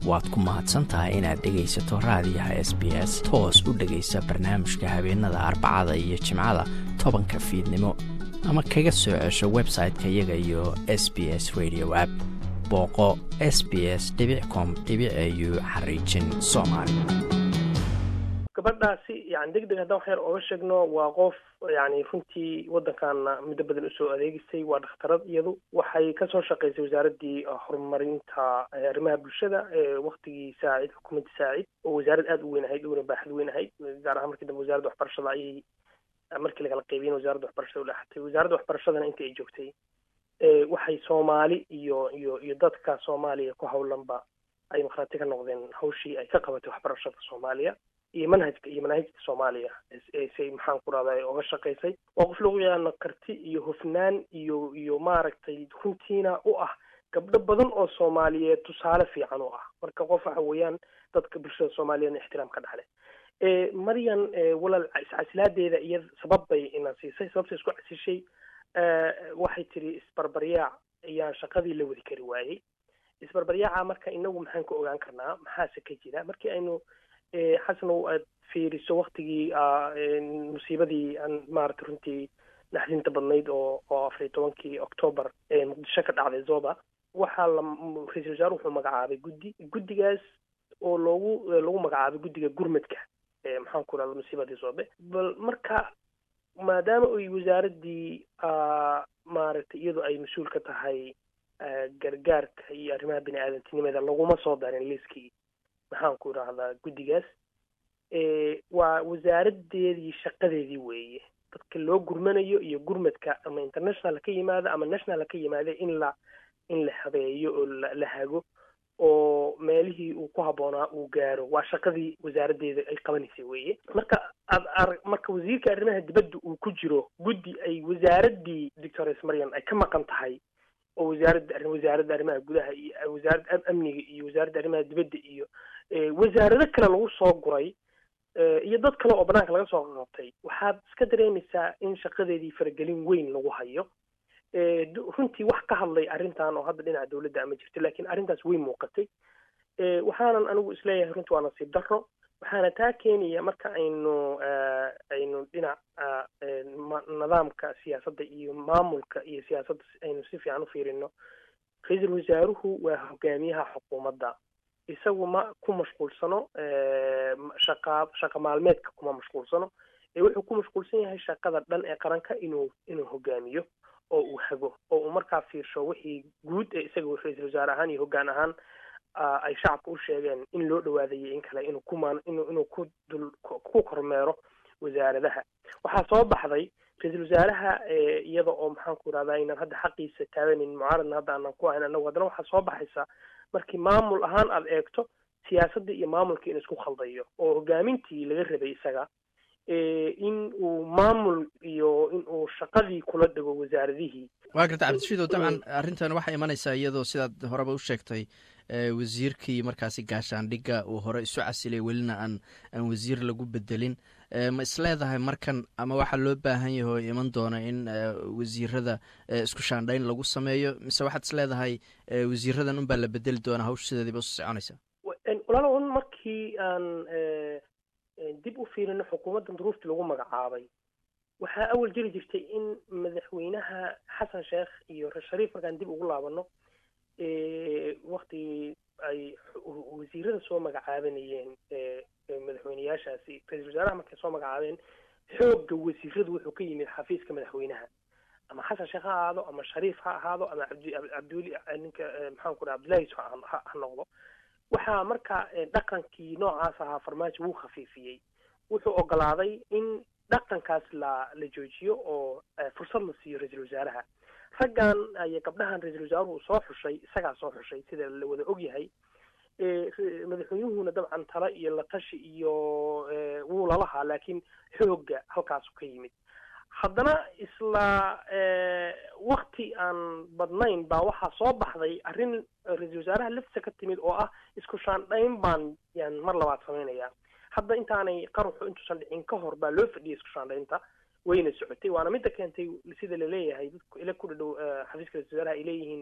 waad ku mahadsan tahay inaad dhegaysato raadiyaha s b s toos u dhegaysa barnaamijka habeenada arbacada iyo jimcada tobanka fiidnimo ama kaga soo cesho website-ka iyaga iyo s b s radio app booqo s b s com au xariijin soomaali gabadhaasi yani deg deg haddaan wax yar ooga sheegno waa qof yani runtii waddankaana muddo badan usoo adeegisay waa dhakhtarad iyadu waxay kasoo shaqaysay wasaaraddii horumarinta arrimaha bulshada waktigii saacid xukuumadda saacid oo wasaarad aada u weyn ahayd una baaxad weyn ahayd gaar ahaan markii dambe wasaaradda waxbarashada ayay markii lagala qeybiyen wasaaradda waxbarashada udhexatay wasaaradda waxbarashadana inta ay joogtay waxay soomaali iyo iyo iyo dadka soomaaliya ku howlanba ay markhaati ka noqdeen hawshii ay ka qabatay waxbarashada soomaaliya iyo manhajka iyo manaahijta soomaaliya say maxaan ku rahday oga shaqaysay waa qof lagu yaqaano karti iyo hufnaan iyo iyo maaragtay runtiina u ah gabdho badan oo soomaaliyeed tusaale fiican u ah marka qof waxa weeyaan dadka bulshada soomaaliyeedna ixtiraam ka dhaxle maryan walaal iscasilaadeeda iyo sabab bay ina siisay sababta isku casishay waxay tiri isbarbaryaac ayaan shaqadii la wadi kari waayey isbarbaryaaca marka inagu maxaan ka ogaan karnaa maxaase ka jira markii aynu xasanow aad fiiriso waktigii musiibadii aan maarata runtii naxdinta badnayd oo oo afariy tobankii octoobar muqdisho ka dhacday zoba waxaa la ra-isul wasaare wuxuu magacaabay guddi guddigaas oo loogu lagu magacaabay guddiga gurmadka maxaan ku rahda musiibadii zobe bal marka maadaama ay wasaaraddii maaragtay iyadu ay mas-uul ka tahay gargaarka iyo arrimaha bini aadantinimada laguma soo darin liiskii maxaan ku idhaahdaa guddigaas waa wasaaradeedii shaqadeedii weeye dadka loo gurmanayo iyo gurmadka ama international ka yimaada ama national ka yimaada in la in la habeeyo oo la hago oo meelihii uu ku habboonaa uu gaaro waa shaqadii wasaaraddeeda ay qabanaysay weeye marka ad marka wasiirka arrimaha dibadda uu ku jiro guddi ay wasaaraddii doctores marian ay ka maqan tahay oo wasaaradda wasaaradda arrimaha gudaha iyo wasaaradda amniga iyo wasaaradda arrimaha dibadda iyo wasaarado kale lagu soo guray iyo dad kale oo banaanka laga soo qabtay waxaad iska dareemaysaa in shaqadeedii faragelin weyn lagu hayo runtii wax ka hadlay arrintan oo hadda dhinaca dawladda ama jirta lakin arrintaas way muuqatay waxaanan anigu isleeyahay runtii waa nasiib darro waxaana taa keenaya marka aynu aynu dhinaca nidaamka siyaasadda iyo maamulka iyo siyaasadda aynu si fiican u fiirino ra-iisul wasaaruhu waa hogaamiyaha xukuumadda isagu ma ku mashquulsano shaqa shaqa maalmeedka kuma mashquulsano ee wuxuu ku mashquulsan yahay shaqada dhan ee qaranka inuu inuu hogaamiyo oo uu hago oo uu markaa fiirsho wixii guud ee isaga ra-iisul wasaare ahaan iyo hoggaan ahaan ay shacabka u sheegeen in loo dhawaadayo in kale inuu kumaan inuu inuu ku dul ku kormeero wasaaradaha waxaa soo baxday ra-iisul wasaaraha iyada oo maxaan ku irahdaa inaan hadda xaqiisa taaganin mucaaradna hadda aanan ku ahayn anagu haddana waxaa soo baxaysa markii maamul ahaan aada eegto siyaasadda iyo maamulka in isku khaldayo oo hogaamintii laga rabay isaga in uu maamul iyo in uu shaqadii kula dhego wasaaradihii waa garta cabdishiidow dabcan arrintan waxay imanaysaa iyadoo sidaad horeba u sheegtay wasiirkii markaasi gaashaandhigga uu hore isu casilay welina aan aan wasiir lagu bedelin ma isleedahay markan ama waxaa loo baahan yahay oo iman doona in wasiirada isku shaandhayn lagu sameeyo mise waxaad isleedahay wasiiradan unbaa la bedeli doonaa hawsha sideediiba usi soconaysa walaal un markii aan dib u fiirino xukuumaddan duruuftii lagu magacaabay waxaa awal jiri jirtay in madaxweynaha xasan sheekh iyo shariif markaan dib ugu laabano waktigii ay wasiirada soo magacaabanayeen madaxweyneyaashaasi ra-isul wasaaraha markay soo magacaabeen xoogga wasiiradu wuxuu ka yimid xafiiska madaxweynaha ama xasan sheekh ha ahaado ama shariif ha ahaado ama cabdicabdiweli ninka maxaan ku dhaha abdullahi ha noqdo waxaa marka dhaqankii noocaas ahaa farmaajo wuu khafiifiyey wuxuu ogolaaday in dhaqankaas la la joojiyo oo fursad la siiyo ra-iisul wasaaraha raggan iyo gabdhahan ra-iisul wasaaruhu soo xushay isagaa soo xushay sida la wada ogyahay madaxweynuhuna dabcan tala iyo latashi iyo wuu lalahaa laakiin xoogga halkaasu ka yimid haddana isla wakti aan badnayn baa waxaa soo baxday arrin ra-iisul wasaaraha laftiisa ka timid oo ah isku shaandhayn baan yaan mar labaad samaynayaa hadda intaanay qaruxu intuusan dhicin ka hor baa loo fadhiyay isku shaandhaynta wayna socotay waana midda keentay sida laleeyahay dadku ila ku dhadhow xafiiska ra-isul wasaaraha ay leeyihiin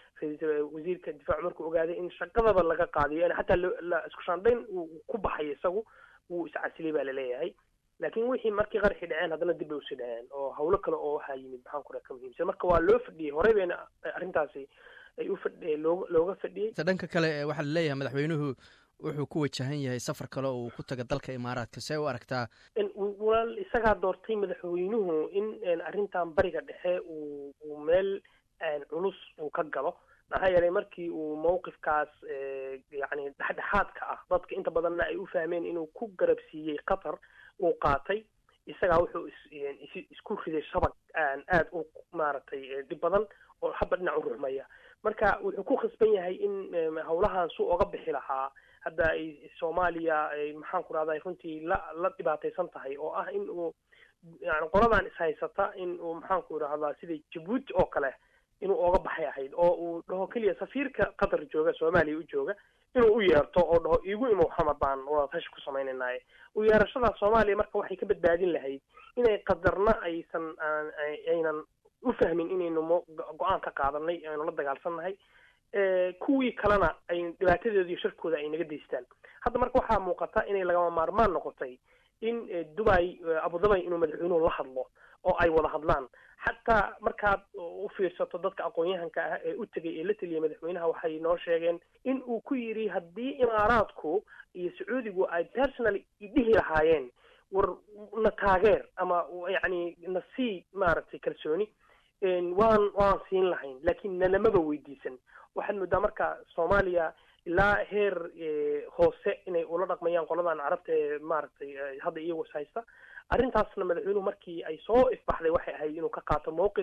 wasiirka difaacu markuu ogaaday in shaqadaba laga qaadiyo in xataa la isku shaandhayn uu ku baxay isagu wuu iscasilay baa laleeyahay laakiin wixii markii qarxi dhaceen haddana dib bay usii dhaceen oo hawlo kale oo waxaa yimid maxaan ku ka muhiimsan marka waa loo fadhiyey horey bayna arrintaasi ay u fadh loo looga fadhiyey dhanka kale waxaa laleeyahay madaxweynuhu wuxuu ku wajahan yahay safar kale oo uu ku taga dalka imaaraadka see u aragtaa walaal isagaa doortay madaxweynuhu in arrintan bariga dhexe uu uu meel culus uu ka galo maxaa yeelay markii uu mawqifkaas yani dhexdhexaadka ah dadka inta badanna ay u fahmeen inuu ku garabsiiyey qatar uu qaatay isagaa wuxuu isku riday shabag aad u maaragtay dhib badan oo haba dhinac u ruxmaya marka wuxuu ku khasban yahay in hawlahan su oga bixi lahaa hadda ay soomaaliya maxaan ku rahday runtii la la dhibaataysan tahay oo ah in uu yani qoladan ishaysata in uu maxaan ku idhahdaa sida jabuuti oo kale inuu oga baxay ahayd oo uu dhaho keliya safiirka qatar jooga soomaaliya u jooga inuu u yeerto oo dhaho igu imow xamar baan wadatashi ku samaynaynaye u yeerashada soomaaliya marka waxay ka badbaadin lahayd inay qadarna aysan aynan u fahmin inaynu mo go-aan ka qaadanay aynu la dagaalsannahay kuwii kalena ay dhibaatadeeda iyo sharkooda ay naga daystaan hadda marka waxaa muuqata inay lagama maarmaan noqotay in dubai abudabay inuu madaxweynuhu la hadlo oo ay wada hadlaan xataa markaad u fiirsato dadka aqoon-yahanka ah ee u tegay ee la teliyay madaxweynaha waxay noo sheegeen in uu ku yidhi haddii imaaraadku iyo sacuudigu ay personally dhihi lahaayeen war na taageer ama yacni na sii maaragtay kalsooni waan waan siin lahayn laakiin nalamaba weydiisan waxaad moodaa marka soomaaliya ilaa heer hoose inay ula dhaqmayaan qoladan carabta ee maaragtay hadda iyagu is haysta arrintaasna madaxweynuhu markii ay soo ifbaxday waxay ahayd inuu ka qaato mawqif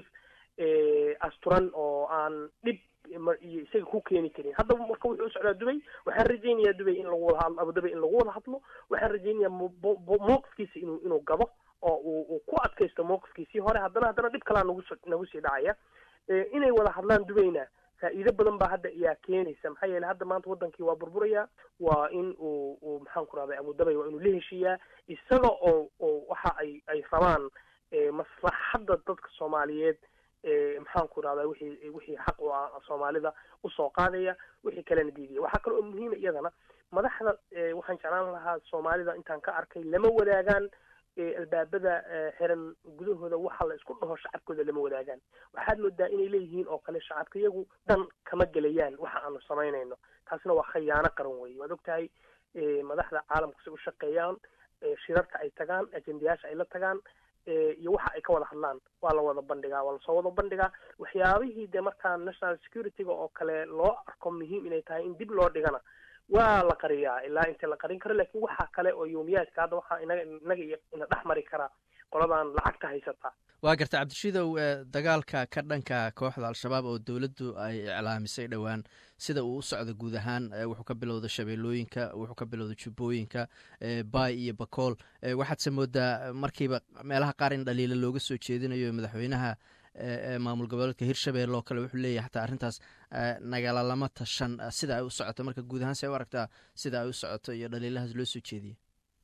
asturan oo aan dhib iyo isaga ku keeni karin hadda marka wuxuu u socdaa dubay waxaan rajaynayaa dubay in lagu wada hadlo abudabay in lagu wada hadlo waxaan rajaynayaa mawqifkiisa inuu inuu gabo oo uu uu ku adkaysto mawqifkiisii hore haddana haddana dhib kalaa nagu nagu sii dhacaya inay wada hadlaan dubayna faa'iido badan baa hadda iyaa keenaysa maxaa yeeley hadda maanta wadankii waa burburaya waa in uu uu maxaan ku rahday abudabay waa inuu la heshiiyaa isaga oo oo waxa ay ay rabaan maslaxadda dadka soomaaliyeed maxaan ku rahdaa wixii wixii xaq u ah soomaalida usoo qaadaya wixii kalena diidaya waxaa kale oo muhiima iyadana madaxda waxaan jeclaan lahaa soomaalida intaan ka arkay lama wadaagaan albaabada xiran gudahooda waxa la isku dhaho shacabkooda lama wadaagaan waxaad moodaa inay leeyihiin oo kale shacabka iyagu dhan kama gelayaan waxa aanu samaynayno taasina waa khayaano qaran weeye waad ogtahay madaxda caalamku si u shaqeeyaan shirarka ay tagaan ajendayaasha ay la tagaan iyo waxa ay ka wada hadlaan waa la wada bandhigaa waa lasoo wada bandhigaa waxyaabihii dee markaa national security-ga oo kale loo arko muhiim inay tahay in dib loo dhigana waa la qariyaa ilaa inta la qarin karo lakin waxa kale oo yoomiyaadka hadda waxaa inaga inaga iyo ina dhex mari karaa qoladan lacagta haysataa waa garta cabdishidow dagaalka ka dhanka kooxda al-shabaab oo dowladdu ay iclaamisay dhowaan sida uu u socdo guud ahaan wuxuu ka bilowda shabeellooyinka wuxuu ka bilowda jubbooyinka bay iyo bakool waxaadse moodaa markiiba meelaha qaar in dhaliila looga soo jeedinayo madaxweynaha maamul goboleedka hirshabelle oo kale wuxuu leeyahay xataa arrintaas nagala lama tashan sida ay u socoto marka guud ahaan see u aragtaa sida ay u socoto iyo dhaliilahaas loo soo jeediyey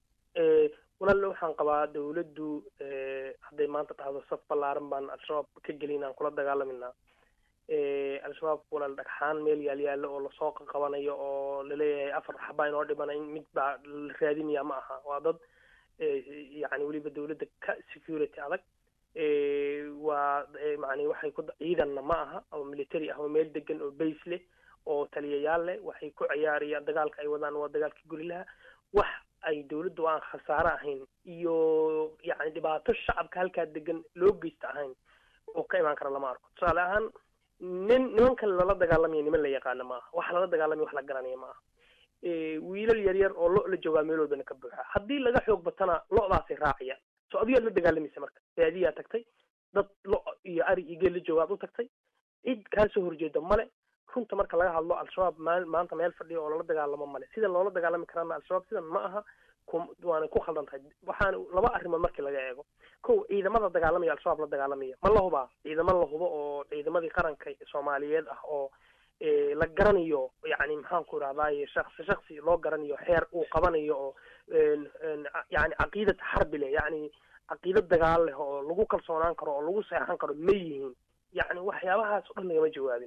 walaal waxaan qabaa dawladdu hadday maanta dhahdo saf ballaaran baan al-shabaab ka gelin aan kula dagaalaminaa al-shabaab walaal dhagxaan meel yaal yaallo oo lasoo qabanayo oo laleeyahay afar xabaa inoo dhimana mid baa la raadinaya ma aha waa dad yacni weliba dawladda ka security adag waa macni waxay ku ciidanna ma aha oo military ah oo meel degan oo base leh oo taliyayaal leh waxay ku ciyaarayaan dagaalka ay wadaan waa dagaalka gurilaha wax ay dawladdu aan khasaare ahayn iyo yacni dhibaato shacabka halkaa degan loo geysta ahayn oo ka imaan kara lama arko tusaale ahaan nin nimankan lala dagaalamaya niman la yaqaana ma aha waxa lala dagaalamaya wax la garanaya ma aha wiilal yar yar oo lo la joogaa meeloodana ka buuxa haddii laga xoog batana lo-daasay raacaya so adigaad la dagaalamaysa marka baadiyaa tagtay dad lo iyo ari iyo geel la joogaad u tagtay cid kaa soo horjeeda male runta marka laga hadlo al-shabaab maa maanta meel fadhiya oo lala dagaalamo male sida loola dagaalami karaana al-shabaab sidan ma aha waana ku khaldan tahay waxaana laba arrimood markii laga eego kow ciidamada dagaalamaya al-shabaab la dagaalamaya ma la hubaa ciidamo la hubo oo ciidamadii qaranka soomaaliyeed ah oo la garanayo yani maxaan ku idhahdaye shaksi shaksi loo garanayo xeer uu qabanayo oo yani caqiidad xarbi leh yani caqiidad dagaal leh oo lagu kalsoonaan karo oo lagu seexan karo ma yihiin yani waxyaabahaas o dhan lagama jawaabin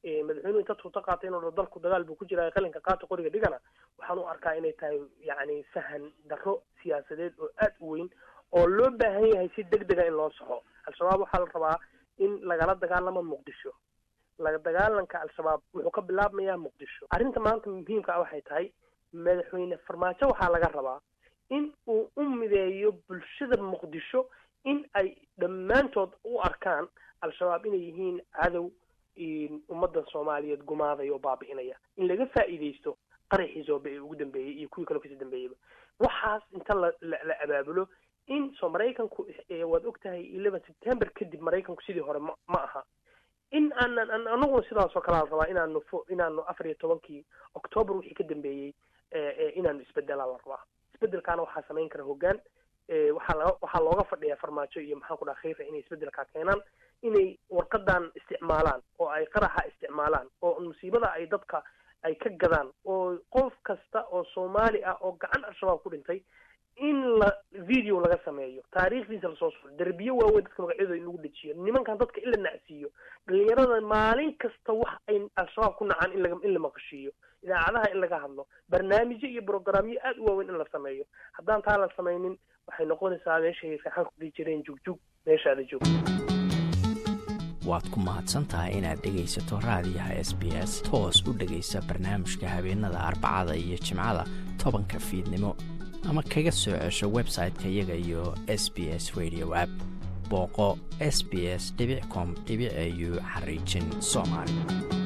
madaxweynuhu inta tuuto qaatay inuu dalku dagaal buu ku jiraa qalinka qaata qoriga dhigana waxaan u arkaa inay tahay yacni fahan darro siyaasadeed oo aada u weyn oo loo baahan yahay si deg dega in loo soxo al-shabaab waxaa la rabaa in lagala dagaalamo muqdisho laga dagaalanka al-shabaab wuxuu ka bilaabmayaa muqdisho arrinta maanta muhiimka ah waxay tahay madaxweyne farmaajo waxaa laga rabaa in uu u mideeyo bulshada muqdisho in ay dhammaantood u arkaan al-shabaab inay yihiin cadow ummaddan soomaaliyeed gumaaday oo baabi'inaya in laga faa'iidaysto qaraxii soobe ee ugu dambeeyey iyo kuwii kaloo kasii dambeeyeyba waxaas inta la la abaabulo in soo maraykanku waad og tahay eleven september kadib maraykanku sidii hore ma ma aha in aanan anaguna sidaasoo kale al rabaa inaanu fo inaanu afar iyo tobankii octoobar wixii ka dambeeyey inaanu isbedelaa la rabaa isbedelkaana waxaa samayn kara hoggaan waxaa laga waxaa looga fadhiyaa farmaajo iyo maxaan ku dhaha khayra inay isbedelkaa keenaan inay warqadan isticmaalaan oo ay qaraxa isticmaalaan oo musiibada ay dadka ay ka gadaan oo qof kasta oo soomaali ah oo gacan al-shabaab ku dhintay in la video laga sameeyo taariikhdiisa lasoo suro derbiyo waaweyn dadka magacyadooda in lagu dejiyo nimankan dadka in la nacsiiyo dhalinyarada maalin kasta wax ay al-shabaab ku nacaan in laga in la maqashiiyo idaacadaha in laga hadlo barnaamijyo iyo brograamyo aada u waaweyn in la sameeyo haddaan taa la samaynin waxay noqonaysaa meeshay raxan ku dhihi jireen jugjug meeshaada joog waad ku mahadsan tahay inaad dhegaysato raadiyaha s b s toos u dhegaysa barnaamijka habeenada arbacada iyo jimcada tobanka fiidnimo ama kaga soo cesho website-ka iyaga iyo s b s radio app booqo s b s com au xariijin soomaali